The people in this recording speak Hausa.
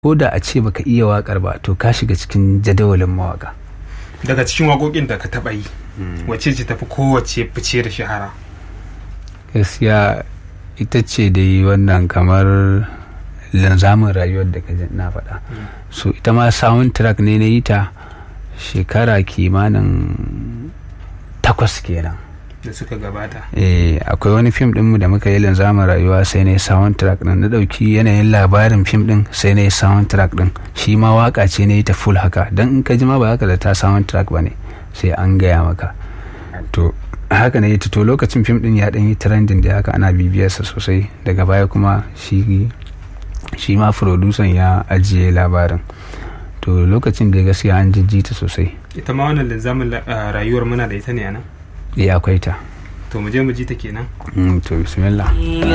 ko da a ce baka iya wakar ba to ka shiga cikin jadawalin mawaka daga cikin waƙoƙin da ka taɓa yi wacce ce tafi kowace fice da shahara gaskiya ita ce dai wannan kamar linzamin rayuwar da ka ji na faɗa so ita ma soundtrack ne na yi ta shekara kimanin takwas kenan da suka gabata eh akwai wani fim ɗinmu da muka yi linzamin rayuwa sai na yi soundtrack ɗin na ɗauki yanayin labarin fim ɗin sai na yi soundtrack ɗin shi ma waka ce na yi ta full haka don in ka ji ma ba haka da ta soundtrack ba ne sai an gaya maka to haka na yi ta to lokacin fim ɗin ya ɗan yi trending da haka ana bibiyarsa sosai daga baya kuma shi shi ma producer ya ajiye labarin to lokacin da gaskiya an jijji ta sosai ita ma wannan linzamin rayuwar muna da ita ne a nan eh akwai ta to mu je mu ji ta kenan Mm, to bismillah